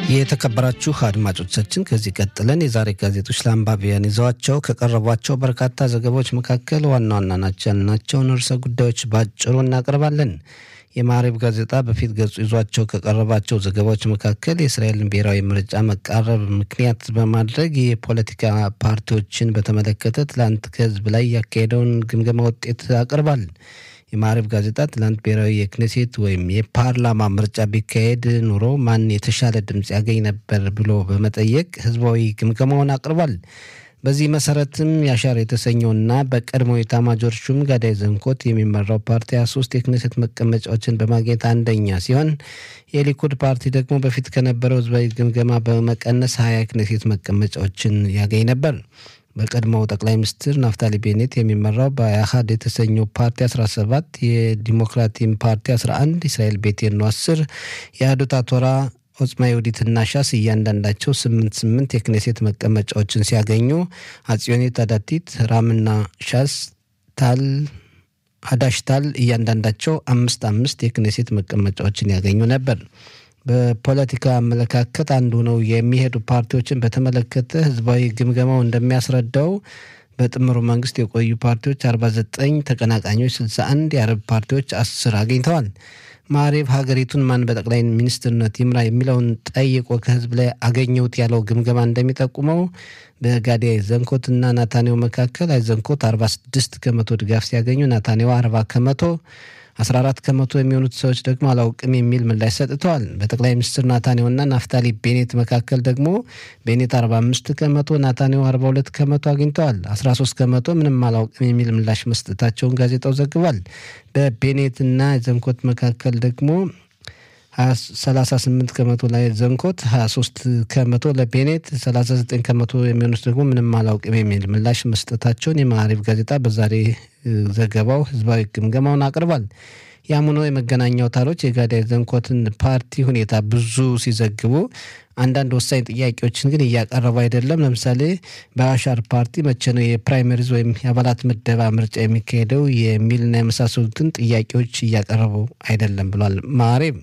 የተከበራችሁ አድማጮቻችን ከዚህ ቀጥለን የዛሬ ጋዜጦች ለአንባቢያን ይዘዋቸው ከቀረቧቸው በርካታ ዘገባዎች መካከል ዋና ዋና ናቸው ያልናቸውን ርዕሰ ጉዳዮች በአጭሩ እናቀርባለን። የማዕረብ ጋዜጣ በፊት ገጹ ይዟቸው ከቀረባቸው ዘገባዎች መካከል የእስራኤልን ብሔራዊ ምርጫ መቃረብ ምክንያት በማድረግ የፖለቲካ ፓርቲዎችን በተመለከተ ትላንት ከህዝብ ላይ ያካሄደውን ግምገማ ውጤት አቅርቧል። የማዕረብ ጋዜጣ ትላንት ብሔራዊ የክኔሴት ወይም የፓርላማ ምርጫ ቢካሄድ ኑሮ ማን የተሻለ ድምፅ ያገኝ ነበር ብሎ በመጠየቅ ህዝባዊ ግምገማውን አቅርቧል። በዚህ መሰረትም ያሻር የተሰኘውና በቀድሞ ኤታማዦር ሹም ጋዳይ ዘንኮት የሚመራው ፓርቲ 23 የክኔሴት መቀመጫዎችን በማግኘት አንደኛ ሲሆን የሊኩድ ፓርቲ ደግሞ በፊት ከነበረው ህዝባዊ ግምገማ በመቀነስ 20 የክኔሴት መቀመጫዎችን ያገኝ ነበር። በቀድሞው ጠቅላይ ሚኒስትር ናፍታሊ ቤኔት የሚመራው በአሃድ የተሰኘው ፓርቲ 17 የዲሞክራቲም ፓርቲ 11 እስራኤል ቤቴኖ 10 የአህዱት አቶራ ኦጽማ የውዲትና ሻስ እያንዳንዳቸው ስምንት ስምንት የክኔሴት መቀመጫዎችን ሲያገኙ አጽዮኒት አዳቲት ራምና ሻስ ታል አዳሽታል እያንዳንዳቸው አምስት አምስት የክኔሴት መቀመጫዎችን ያገኙ ነበር። በፖለቲካ አመለካከት አንዱ ነው የሚሄዱ ፓርቲዎችን በተመለከተ ህዝባዊ ግምገማው እንደሚያስረዳው በጥምሩ መንግስት የቆዩ ፓርቲዎች 49 ተቀናቃኞች 61 የአረብ ፓርቲዎች 10 አግኝተዋል። ማዕሬብ ሀገሪቱን ማን በጠቅላይ ሚኒስትርነት ይምራ የሚለውን ጠይቆ ከህዝብ ላይ አገኘሁት ያለው ግምገማ እንደሚጠቁመው በጋዲ አይዘንኮት እና ናታኔው መካከል አይዘንኮት 46 ከመቶ ድጋፍ ሲያገኙ ናታኔው 40 ከመቶ 14 ከመቶ የሚሆኑት ሰዎች ደግሞ አላውቅም የሚል ምላሽ ሰጥተዋል። በጠቅላይ ሚኒስትር ናታኔውና ናፍታሊ ቤኔት መካከል ደግሞ ቤኔት 45 ከመቶ፣ ናታኔው 42 ከመቶ አግኝተዋል። 13 ከመቶ ምንም አላውቅም የሚል ምላሽ መስጠታቸውን ጋዜጣው ዘግቧል። በቤኔትና ዘንኮት መካከል ደግሞ 38 ከመቶ ላይ ዘንኮት፣ 23 ከመቶ ለቤኔት፣ 39 ከመቶ የሚሆኑት ደግሞ ምንም አላውቅም የሚል ምላሽ መስጠታቸውን የማዕሪፍ ጋዜጣ በዛሬ ዘገባው ህዝባዊ ግምገማውን አቅርቧል። ያም ሆኖ የመገናኛ አውታሮች የጋዳይ ዘንኮትን ፓርቲ ሁኔታ ብዙ ሲዘግቡ አንዳንድ ወሳኝ ጥያቄዎችን ግን እያቀረቡ አይደለም። ለምሳሌ በአሻር ፓርቲ መቼ ነው የፕራይመሪዝ ወይም የአባላት ምደባ ምርጫ የሚካሄደው የሚልና የመሳሰሉትን ጥያቄዎች እያቀረቡ አይደለም ብሏል ማዕሬብ።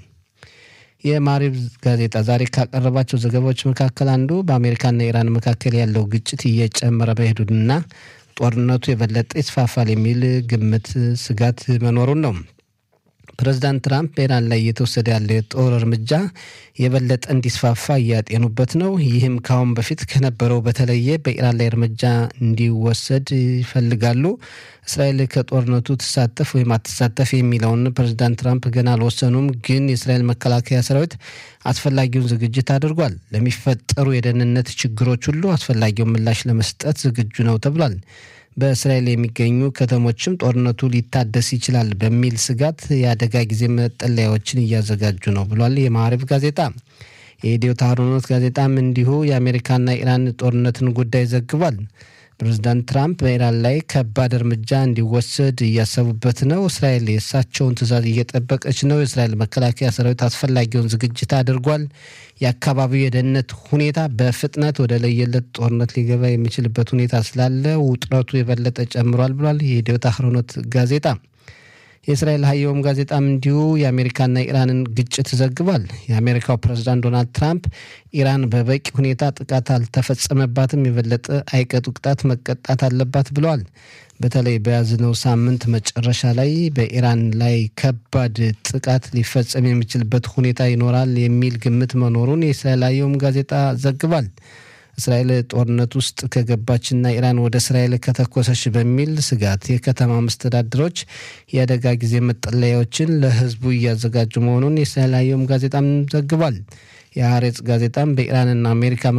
የማሪብ ጋዜጣ ዛሬ ካቀረባቸው ዘገባዎች መካከል አንዱ በአሜሪካና ኢራን መካከል ያለው ግጭት እየጨመረ መሄዱንና ጦርነቱ የበለጠ ይስፋፋል የሚል ግምት ስጋት መኖሩን ነው። ፕሬዚዳንት ትራምፕ በኢራን ላይ እየተወሰደ ያለው የጦር እርምጃ የበለጠ እንዲስፋፋ እያጤኑበት ነው። ይህም ከአሁን በፊት ከነበረው በተለየ በኢራን ላይ እርምጃ እንዲወሰድ ይፈልጋሉ። እስራኤል ከጦርነቱ ትሳተፍ ወይም አትሳተፍ የሚለውን ፕሬዚዳንት ትራምፕ ገና አልወሰኑም። ግን የእስራኤል መከላከያ ሰራዊት አስፈላጊውን ዝግጅት አድርጓል። ለሚፈጠሩ የደህንነት ችግሮች ሁሉ አስፈላጊውን ምላሽ ለመስጠት ዝግጁ ነው ተብሏል። በእስራኤል የሚገኙ ከተሞችም ጦርነቱ ሊታደስ ይችላል በሚል ስጋት የአደጋ ጊዜ መጠለያዎችን እያዘጋጁ ነው ብሏል የማዕረፍ ጋዜጣ። የኢትዮ ታህሮኖት ጋዜጣም እንዲሁ የአሜሪካና ኢራን ጦርነትን ጉዳይ ዘግቧል። ፕሬዚዳንት ትራምፕ በኢራን ላይ ከባድ እርምጃ እንዲወሰድ እያሰቡበት ነው። እስራኤል የእሳቸውን ትዕዛዝ እየጠበቀች ነው። የእስራኤል መከላከያ ሰራዊት አስፈላጊውን ዝግጅት አድርጓል። የአካባቢው የደህንነት ሁኔታ በፍጥነት ወደ ለየለት ጦርነት ሊገባ የሚችልበት ሁኔታ ስላለ ውጥረቱ የበለጠ ጨምሯል ብሏል የኢትዮ ታህሮኖት ጋዜጣ። የእስራኤል ሀየውም ጋዜጣም እንዲሁ የአሜሪካና ኢራንን ግጭት ዘግቧል። የአሜሪካው ፕሬዝዳንት ዶናልድ ትራምፕ ኢራን በበቂ ሁኔታ ጥቃት አልተፈጸመባትም፣ የበለጠ አይቀጡ ቅጣት መቀጣት አለባት ብለዋል። በተለይ በያዝነው ሳምንት መጨረሻ ላይ በኢራን ላይ ከባድ ጥቃት ሊፈጸም የሚችልበት ሁኔታ ይኖራል የሚል ግምት መኖሩን የእስራኤል ሀየውም ጋዜጣ ዘግቧል። እስራኤል ጦርነት ውስጥ ከገባችና ኢራን ወደ እስራኤል ከተኮሰች በሚል ስጋት የከተማ መስተዳድሮች የአደጋ ጊዜ መጠለያዎችን ለሕዝቡ እያዘጋጁ መሆኑን የእስራኤል አየም ጋዜጣም ዘግቧል። የሀሬጽ ጋዜጣም በኢራንና አሜሪካ